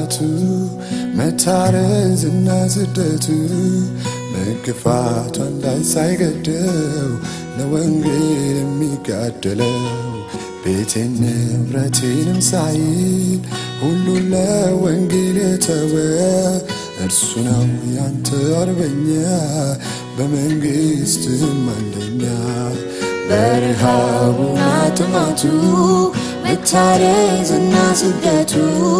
ጥማቱ መታረዝና ስደቱ መግፋቱ አንዳች ሳይገደው ለወንጌል የሚጋደለው ቤቴን ንብረቴንም ሳይል ሁሉን ለወንጌል የተወ እርሱ ነው ያንተ አርበኛ በመንግሥትም አንደኛ በረሃቡና ጥማቱ መታረዝና ስደቱ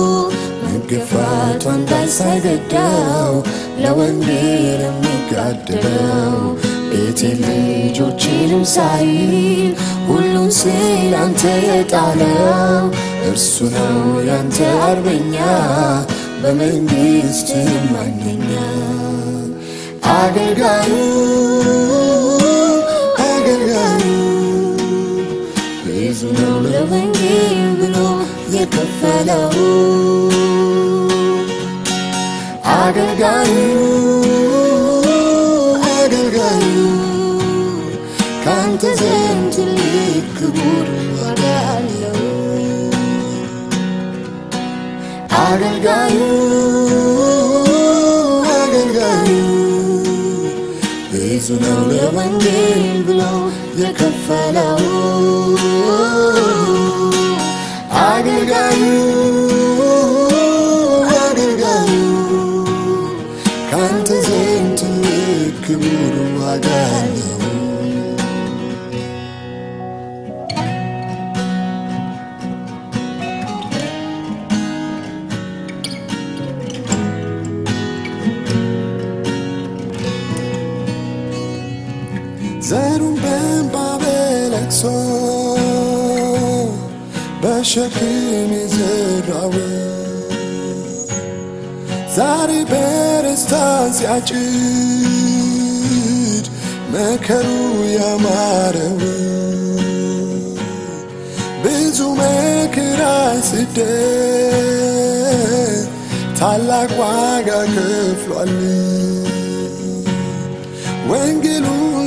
መገፋቱ አንዳች ሳይገዳው ለወንጌል የሚጋደለው ቤቴን ልጆቼንም ሳይል ሁሉን ስለ አንተ የጣለው እርሱ ነው ያንተ አርበኛ በመንግሥትም አንደኛ አገልጋዩ አገልጋዩ ብዙ ነው ለወንጌል ብሎ የከፈለው አገልጋዩ አገልጋዩ ካንተ ዘንድ ትልቅ ክቡር ዋጋ አለው አገልጋዩ አገልጋዩ ብዙ ነው ለወንጌል ብሎ የከፈለው አገልጋዩ አገልጋዩ ካንተ ዘንድ ትልቅ ክቡር ዋጋ አለው ዘሩን በእንባ በለቅሶ በሸክም የዘራው ዛሬ በደስታ ሲያጭድ መከሩ ያማረው ብዙ መከራ ስደት ታላቅ ዋጋ ከፍሏል። ወንጌሉ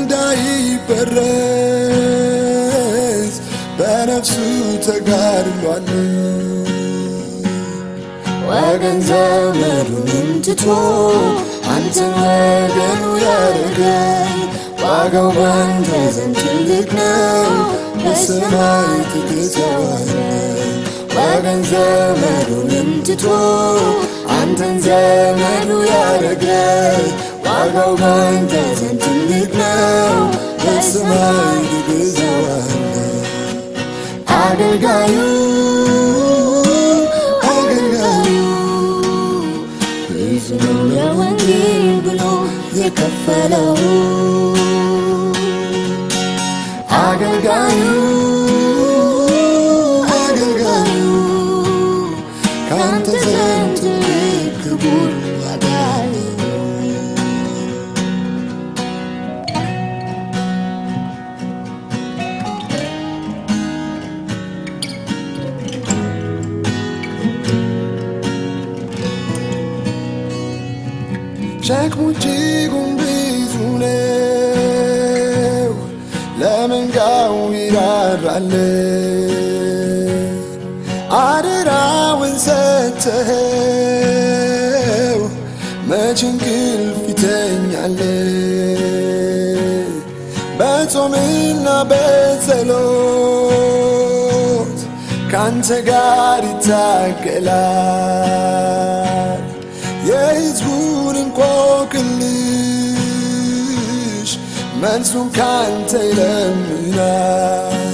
እንዳይበረዝ በነፍሱ ተጋድሏል። ወገን ዘመዱንም ትቶ አንተን ወገኑ ያደረገ ዋጋው ባንተ ዘንድ ትልቅ ነው፣ በሰማይ ትገዛዋለህ። ወገን ዘመዱንም ትቶ አንተን ዘመዱ ያደረገ ዋጋው ባንተ ዘንድ ትልቅ ነው፣ በሰማይ ትገዛዋለህ። አገልጋዩ አገልጋዩ ብዙ ነው ለወንጌል ብሎ የከፈለው አገልጋዩ አገልጋዩ ካንተ ዘንድ ትልቅ ክቡር ዋጋ አለው። ሸክሙ እጅጉን ብዙ ነው፣ ለመንጋው ይራራል። አደራውን ሰጥተኸው መች እንቅልፍ ይተኛል? በጾምና በጸሎት ካንተ ጋር ይታገላል። የሕዝቡን እንቆቅልሽ መልሱን ካንተ ይለምናል።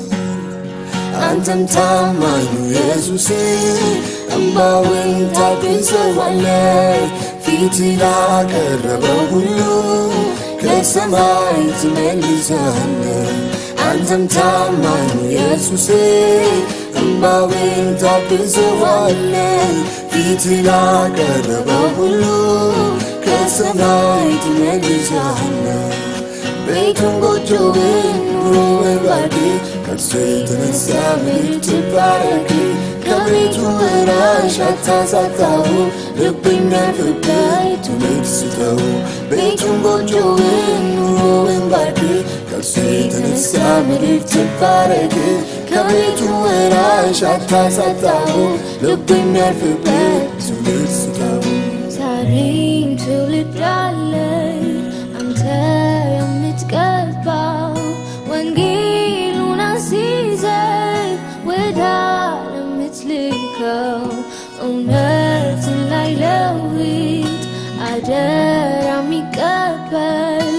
አንተም ታማኙ ኢየሱስ እምባውን ታብሰዋለህ። ፊት ላቀረበው ሁሉ ከሰማይ ትመልሳለህ። አንተም ታማኙ ኢየሱስ እምባውን ታብሰዋለህ። ፊት ላቀረበው ሁሉ ከሰማይ ትመልሳለህ። ቤቱን ጎጆውን ኑሮውን ባርክ፣ ከእርሱ የተነሳ ምድር ትባረክ። ከቤቱ ወራሽ አታሳጣው፣ ልብና ፍቅር ትውልድ ስጠው። ቤቱን ጎጆውን ኑሮውን ባርክ፣ ከእርሱ የተነሳ ምድር ትባረክ ከቤቱ ወራሽ አታሳጣው ልብ የሚያርፍበት ትውልድ ስጠው ዛሬም ትውልድ አለ አንተ የምትቀባው ወንጌሉን አስይዘ ወደ ዓለም የምትልከው እውነትን ላይ ለውጥ አደራ የሚቀበል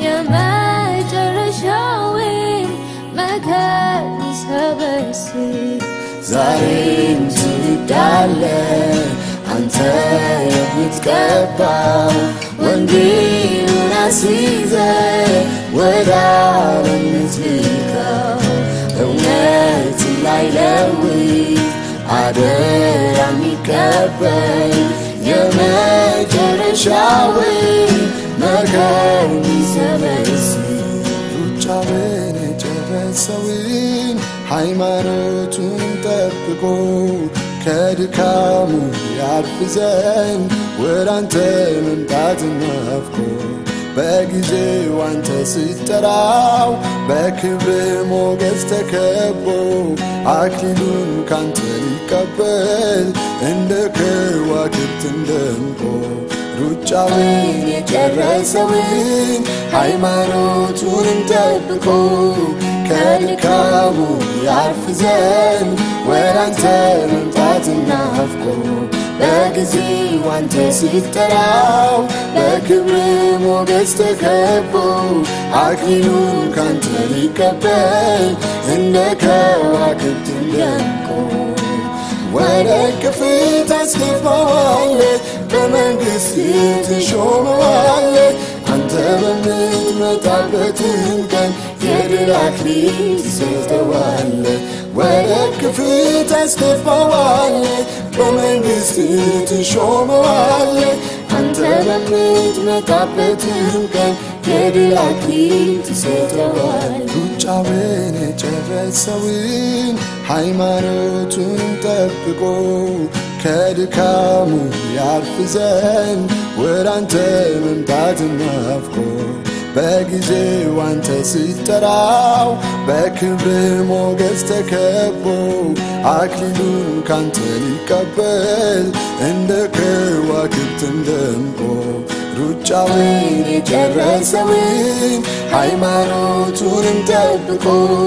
የመጨረሻውን መከር ይሰበስብ ዛሬም ትውልድ አለ አንተ የምትቀባው ወንጌሉን አስይዘ ወደ ዓለም የምትልከው እውነት ላይ ለውጥ አደራ የሚቀበል የመጨረሻውን መከር የሚሰበስብ ሩጫውን የጨረሰውን ሃይማኖቱን ጠብቆ ከድካሙ ያርፍ ዘንድ ወደ አንተ መምጣት ናፍቆ በጊዜው አንተ ስትጠራው በክብር ሞገስ ተከቦ አክሊሉን ካንተ ሊቀበል እንደ ከዋክብት ደምቆ ሩጫውን የጨረሰውን ሃይማኖቱንም ጠብቆ ከድካሙ ያርፍ ዘንድ ወደ አንተ መምጣት ናፍቆ በጊዜው አንተ ስትጠራው በክብር ሞገስ ተከቦ አክሊሉን ካንተ ሊቀበል እንደ ከዋክብት ደምቆ ወደ ክፍል ታስገባዋለ በመንግሥት ትሾመዋለ አንተ በምትመጣበትም ቀን የድል አክሊል ትሰጠዋለ ወደ ክፍል ታስገባዋለ በመንግሥት ትሾመዋለ አንተ በምትመጣበትም ቀን የድል አክሊል ትሰጠዋል ሩጫውን የጨረሰውን ሃይማኖቱን ጠብቆ ከድካሙ ያርፍ ዘንድ ወደ አንተ መምጣት ናፍቆ በጊዜው አንተ ስትጠራው በክብር ሞገስ ተከቦ አክሊሉን ካንተ ሊቀበል እንደ ከዋክብትም ደምቆ ሩጫውን የጨረሰውን ሃይማኖቱንም ጠብቆ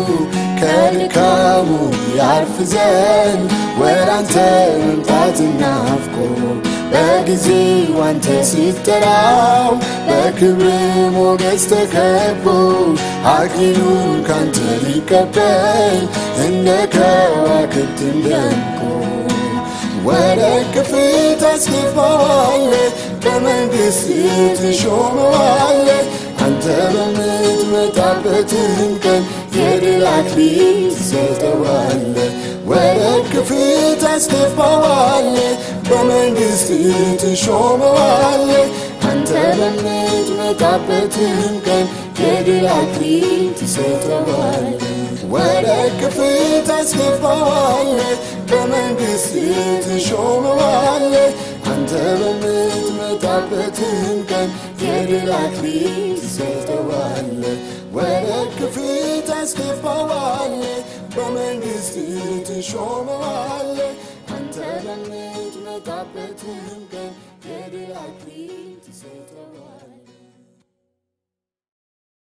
ከድካሙ ያርፍ ዘንድ ወደ አንተ መምጣት ናፍቆ በጊዜው አንተ ስትጠራው በክብር ሞገስ ተከቦ አክሊሉን ካንተ ሊቀበል እንደ ከዋክብትም ደምቆ ወደ ክፍል ታስገባዋለ በመንግሥት ትሾመዋለ አንተ በምትመጣበትም ቀን የድል አክሊል ትሰጠዋለ ወደ ክፍል ታስገባዋለ በመንግሥት ትሾመዋለ አንተ በምትመጣበትም ቀን የድል አክሊል ትሰጠዋለ ወደ ክፍል ታስገባዋለ በመንግሥት ትሾመዋለ አንተ በምትመጣበትም ቀን የድል አክሊል ትሰጠዋለ ወደ ክፍል ታስገባዋለ በመንግሥት ትሾመዋለ አንተ በምትመጣበትም ቀን